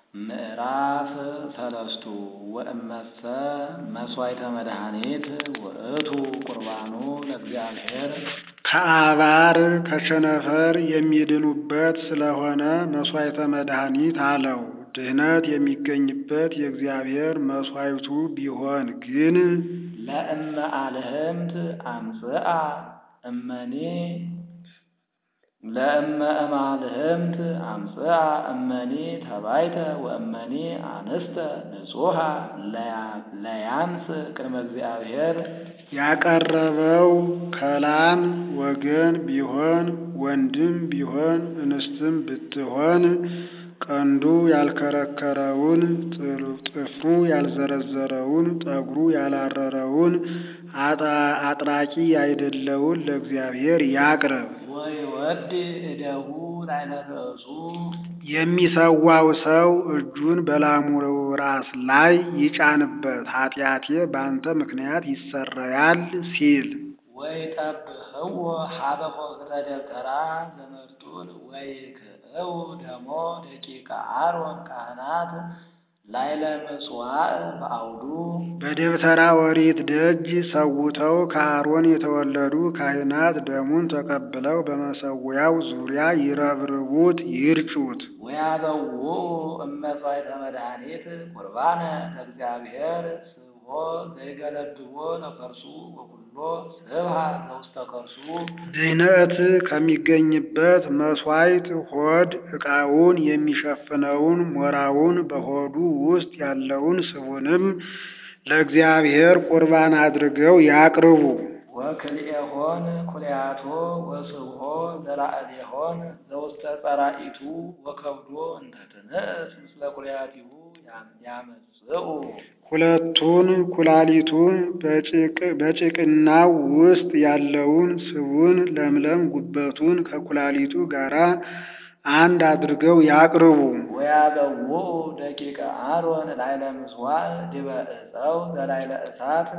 ምዕራፍ ሰለስቱ ወእመሰ መሥዋዕተ መድኃኒት ውእቱ ቁርባኑ ለእግዚአብሔር ከአባር ከቸነፈር የሚድኑበት ስለሆነ መሥዋዕተ መድኃኒት አለው። ድኅነት የሚገኝበት የእግዚአብሔር መሥዋዕቱ ቢሆን ግን ለእመ አልህምት አምጽአ እመኒ ለእመ እማልህምት አምጽአ እመኒ ተባይተ ወእመኒ አንስተ ንጹሐ ለያንስ ቅድመ እግዚአብሔር ያቀረበው ከላም ወገን ቢሆን ወንድም ቢሆን እንስትም ብትሆን ቀንዱ ያልከረከረውን ጥፍሩ ያልዘረዘረውን ጠጉሩ ያላረረውን አጥራቂ ያይደለውን ለእግዚአብሔር ያቅርብ። ወይወድ እደሁ ላዕለ ርእሱ የሚሰዋው ሰው እጁን በላሙ ራስ ላይ ይጫንበት፣ ኃጢአቴ በአንተ ምክንያት ይሰረያል ሲል ወይጠብህዎ ሀበ ኆኅተ ደብተራ ዘመርጡል ወይክእው ደሞ ደቂቀ አሮን ካህናት ላዕለ ምጽዋዕ በአውዱ በደብተራ ኦሪት ደጅ ሰውተው ከአሮን የተወለዱ ካህናት ደሙን ተቀብለው በመሰዊያው ዙሪያ ይረብርቡት፣ ይርጩት። ወያበውኡ እመሥዋዕተ መድኃኒት ቁርባነ ለእግዚአብሔር ስብሖ ዘይገለብዎ ለከርሱ ወኩሎ ስብሐ ዘውስተ ከርሱ ድኅነት ከሚገኝበት መሥዋዕት ሆድ ዕቃውን የሚሸፍነውን ሞራውን በሆዱ ውስጥ ያለውን ስቡንም ለእግዚአብሔር ቁርባን አድርገው ያቅርቡ። ወክልኤሆን ኩልያቶ ወስብሖ ዘላዕሌሆን ዘውስተ ጸራኢቱ ወከብዶ እንተ ትንእስ ምስለ ኩልያቲሁ ያመጽኡ ሁለቱን ኩላሊቱን በጭቅናው ውስጥ ያለውን ስቡን ለምለም ጉበቱን ከኩላሊቱ ጋር አንድ አድርገው ያቅርቡ። ወያበውኡ ደቂቀ አሮን ላዕለ ምጽዋዕ ዲበ ዕፀው ዘላዕለ እሳት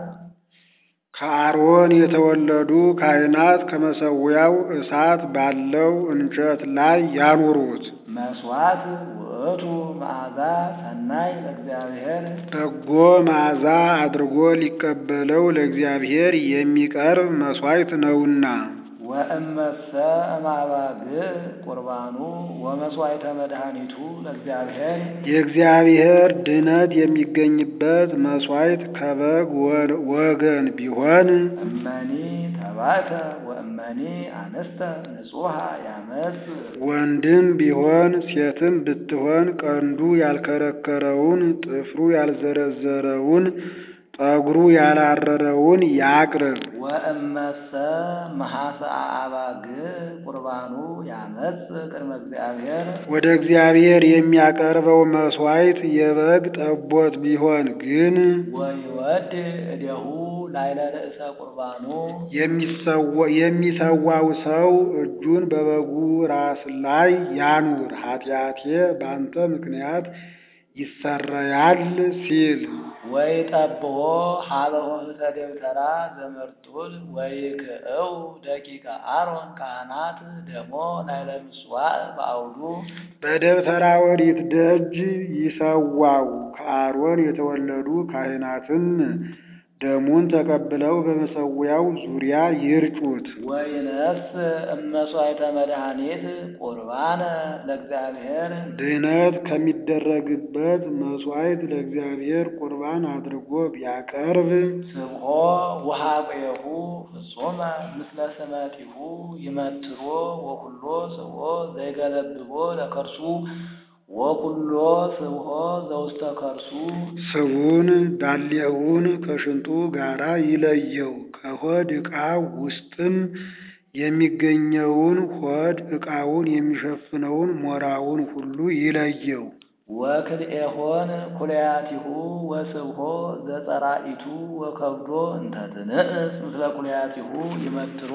ከአሮን የተወለዱ ካህናት ከመሰዊያው እሳት ባለው እንጨት ላይ ያኑሩት። መሥዋዕት ውእቱ መዓዛ ሰናይ ለእግዚአብሔር በጎ መዓዛ አድርጎ ሊቀበለው ለእግዚአብሔር የሚቀርብ መሥዋዕት ነውና። ወእመሰ እማባግዕ ቁርባኑ ወመሥዋዕተ መድኃኒቱ ለእግዚአብሔር የእግዚአብሔር ድኅነት የሚገኝበት መሥዋዕት ከበግ ወገን ቢሆን እመኒ ተባዕተ ወእመኒ አንስተ ንጹሐ ያመጽ ወንድም ቢሆን ሴትም ብትሆን ቀንዱ ያልከረከረውን ጥፍሩ ያልዘረዘረውን ጠጉሩ ያላረረውን ያቅርብ። ወእመሰ መሐሰአ አባግዕ ቁርባኑ ያመጽ ቅድመ እግዚአብሔር ወደ እግዚአብሔር የሚያቀርበው መሥዋዕት የበግ ጠቦት ቢሆን ግን ወይወድ እዴሁ ላዕለ ርእሰ ቁርባኑ የሚሰዋው ሰው እጁን በበጉ ራስ ላይ ያኑር፣ ኃጢአቴ በአንተ ምክንያት ይሰረያል ሲል ወይጠብሖ ሀበ ኆኅተ ደብተራ ዘመርጡል ወይክእው ደቂቀ አሮን ካህናት ደሞ ላዕለ ምጽዋዕ በአውዱ በደብተራ ኦሪት ደጅ ይሰዋው። ከአሮን የተወለዱ ካህናትም ደሙን ተቀብለው በመሰዊያው ዙሪያ ይርጩት። ወይነስ እመሥዋዕተ መድኃኒት ቁርባነ ለእግዚአብሔር ድኅነት ከሚደረግበት መሥዋዕት ለእግዚአብሔር ቁርባን አድርጎ ቢያቀርብ ስብሖ ወኀቤሁ ፍጹመ ምስለ ስመቲሁ ይመትሮ ወኩሎ ስብሖ ዘይገለብቦ ለከርሱ ወኩሎ ስብሖ ዘውስተ ከርሱ ስቡን ዳሌውን ከሽንጡ ጋራ ይለየው። ከሆድ ዕቃው ውስጥም የሚገኘውን ሆድ ዕቃውን የሚሸፍነውን ሞራውን ሁሉ ይለየው። ወክልኤሆን ኩልያቲሁ ወስብሖ ዘጸራኢቱ ወከብዶ እንተ ትንእስ ምስለ ኩልያቲሁ ይመትሮ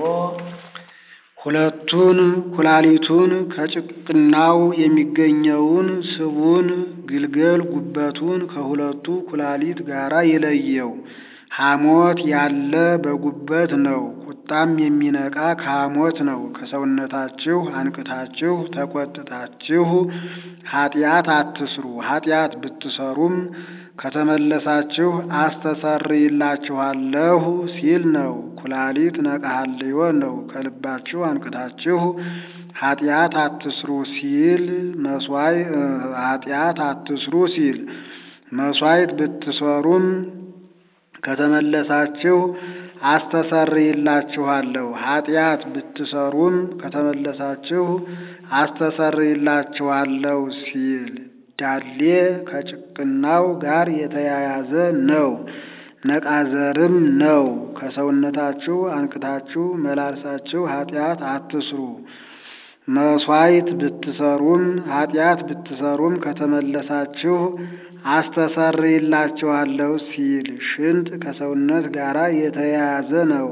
ሁለቱን ኩላሊቱን ከጭቅናው የሚገኘውን ስቡን ግልገል ጉበቱን ከሁለቱ ኩላሊት ጋራ ይለየው። ሐሞት ያለ በጉበት ነው። ቁጣም የሚነቃ ከሐሞት ነው። ከሰውነታችሁ አንቅታችሁ ተቆጥታችሁ ኃጢአት አትስሩ። ኃጢአት ብትሰሩም ከተመለሳችሁ አስተሰርይላችኋለሁ ሲል ነው። ኩላሊት ነቅሐልዮ ነው። ከልባችሁ አንቅታችሁ ኃጢአት አትስሩ ሲል መስዋይ ኃጢአት አትስሩ ሲል መስዋዕት ብትሰሩም ከተመለሳችሁ አስተሰርይላችኋለሁ። ኃጢአት ብትሰሩም ከተመለሳችሁ አስተሰርይላችኋለሁ ሲል ዳሌ ከጭቅናው ጋር የተያያዘ ነው። ነቃዘርም ነው። ከሰውነታችሁ አንቅታችሁ መላልሳችሁ ኃጢአት አትስሩ። መስዋዕት ብትሰሩም ኃጢአት ብትሰሩም ከተመለሳችሁ አስተሰርይላችኋለሁ ሲል ሽንት ከሰውነት ጋር የተያያዘ ነው።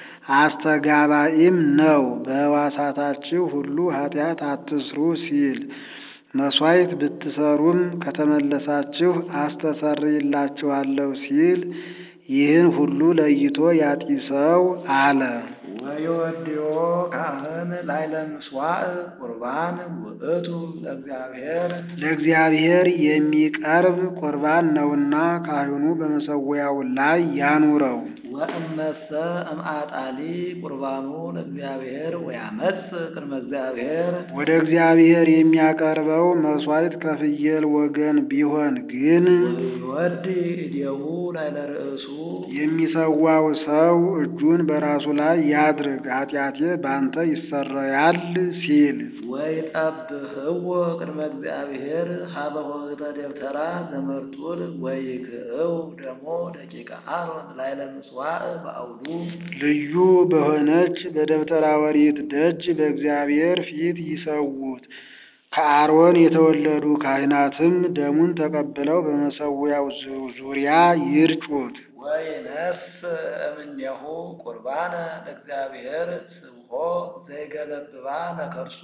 አስተጋባኢም ነው። በሕዋሳታችሁ ሁሉ ኃጢአት አትስሩ ሲል መስዋዕት ብትሰሩም ከተመለሳችሁ አስተሰርይላችኋለሁ ሲል ይህን ሁሉ ለይቶ ያጢሰው አለ። ወዮድዮ ካህን ላዕለ ምሥዋዕ ቁርባን ውእቱ ለእግዚአብሔር ለእግዚአብሔር የሚቀርብ ቁርባን ነውና ካህኑ በመሠዊያው ላይ ያኑረው። ወእመሰ እምአጣሊ ቁርባኑ ለእግዚአብሔር ወያመጽ ቅድመ እግዚአብሔር ወደ እግዚአብሔር የሚያቀርበው መሥዋዕት ከፍየል ወገን ቢሆን ግን ወይወዲ እዴሁ ላዕለ ርእሱ የሚሰዋው ሰው እጁን በራሱ ላይ ያድርግ፣ ኃጢአቴ በአንተ ይሰረያል ሲል ወይጠብህዎ ቅድመ እግዚአብሔር ሀበ ኆኅተ ደብተራ ዘመርጡል ወይክእው ደሞ ደቂቀ አሮን ላዕለ ምሥዋዕ በአውዱ ልዩ በሆነች በደብተራ ኦሪት ደጅ በእግዚአብሔር ፊት ይሰዉት። ከአሮን የተወለዱ ካህናትም ደሙን ተቀብለው በመሠዊያው ዙሪያ ይርጩት። ወይነስ እምኔሁ ቁርባነ ለእግዚአብሔር ስብሖ ዘይገለብባ ለከርሱ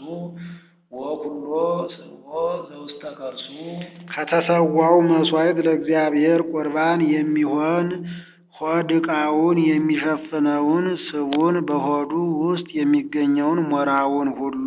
ወኩሎ ስብሖ ዘውስተ ከርሱ ከተሰዋው መሥዋዕት ለእግዚአብሔር ቁርባን የሚሆን ሆድ ዕቃውን የሚሸፍነውን ስቡን በሆዱ ውስጥ የሚገኘውን ሞራውን ሁሉ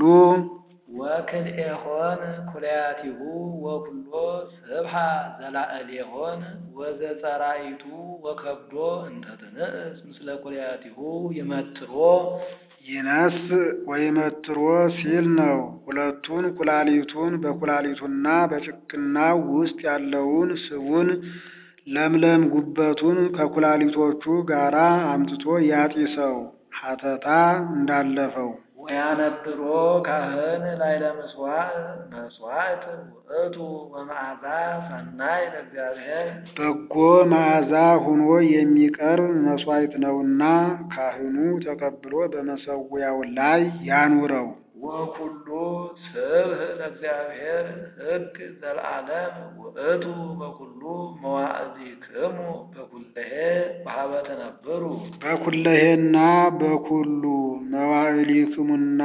ወክልኤሆን ኩልያቲሁ ወኩሎ ስብሐ ዘላዕሌሆን ወዘጸራኢቱ ወከብዶ እንተ ትንእስ ምስለ ኩልያቲሁ ይመትሮ ይነስ ወይመትሮ ሲል ነው። ሁለቱን ኩላሊቱን በኩላሊቱና በጭቅናው ውስጥ ያለውን ስቡን ለምለም ጉበቱን ከኩላሊቶቹ ጋር አምጥቶ ያጢሰው ሀተታ እንዳለፈው ወያነብሮ ካህን ላዕለ ምሥዋዕ መሥዋዕት ውእቱ ወመዓዛ ሰናይ ለእግዚአብሔር በጎ መዓዛ ሆኖ የሚቀርብ መሥዋዕት ነውና ካህኑ ተቀብሎ በመሠዊያው ላይ ያኑረው። ወኩሉ ስብህ ለእግዚአብሔር ሕግ ዘለዓለም ውእቱ በኩሉ መዋዕሊክሙ በኩለሄ በሀበ ተነብሩ በኩለሄና በኩሉ መዋዕሊክሙና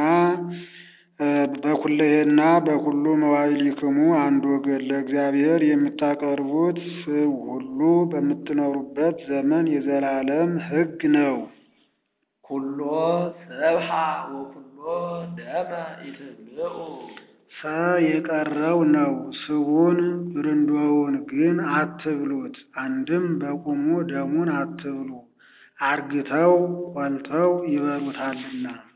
በኩለሄና በኩሉ መዋዕሊክሙ አንድ ወገን ለእግዚአብሔር የምታቀርቡት ስብ ሁሉ በምትኖሩበት ዘመን የዘላለም ሕግ ነው። ኩሎ ሰብሐ ወኩሎ ደመ ኢትብልዑ ሰ የቀረው ነው። ስቡን ብርንዶውን ግን አትብሉት። አንድም በቁሙ ደሙን አትብሉ፣ አርግተው ቆልተው ይበሉታልና።